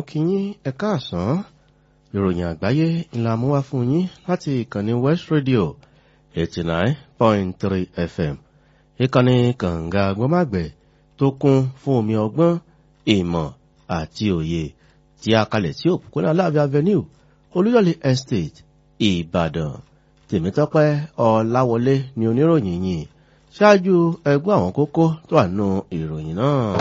kí yín ẹ káàsán ìròyìn àgbáyé ńlá mú wá fún yín láti ìkànnì West Radio eighty nine point three FM ìkànnì kànga gbọ́màgbẹ̀ tó kún fún omi ọgbọ́n ìmọ̀ àti òye tí a kalẹ̀ sí òpópónà Aláàfin Avenue Olúyọ̀lé Estate Ìbàdàn Tèmítọ́pẹ́ Ọláwọlé ni oníròyìn yìí ṣáájú ẹgbẹ́ àwọn kókó tó wà nínú ìròyìn náà.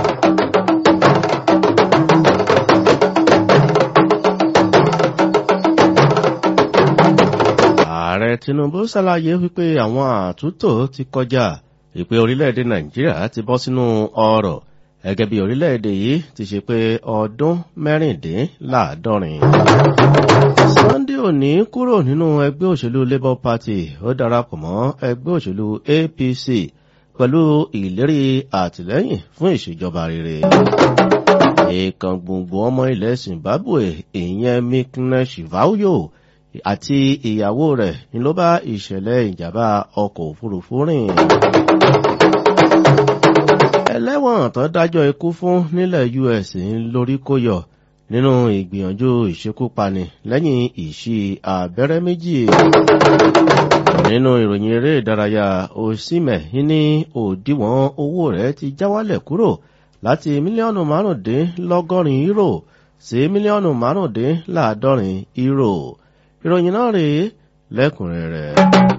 ààrẹ Tinubu ṣàlàyé wípé àwọn àtúntò ti kọjá ìpè orílẹ̀-èdè Nàìjíríà ti bọ́ sínú ọrọ̀ gẹ́gẹ́ bí orílẹ̀-èdè yìí ti ṣe pé ọdún mẹ́rìndínláàádọ́rin. Sunday òní kúrò nínú ẹgbẹ́ òṣèlú Labour Party ó darapọ̀ mọ́ ẹgbẹ́ òṣèlú APC pẹ̀lú ìlérí àtìlẹ́yìn fún ìṣèjọba rere. èèkàn gbùngbùn ọmọ ilẹ̀ Zimbabwe ìyẹn Mekine Shivauyo àti ìyàwó rẹ̀ ni ló bá ìṣẹ̀lẹ̀ ìjàmbá ọkọ̀ òfurufú rìn. ẹlẹ́wọ̀n tó dájọ́ ikú fún nílẹ̀ US lórí kó yọ nínú ìgbìyànjú ìṣekúpani lẹ́yìn ìṣí abẹ́rẹ́ méjì. nínú ìròyìn eré ìdárayá Osimhen ní òdiwọ̀n owó rẹ̀ ti já wálẹ̀ kúrò láti mílíọ̀nù márùndínlọ́gọ́rin euro sí mílíọ̀nù márùndínláàádọ́rin euro ìròyìn náà rèé lẹ́kùnrẹ́rẹ́.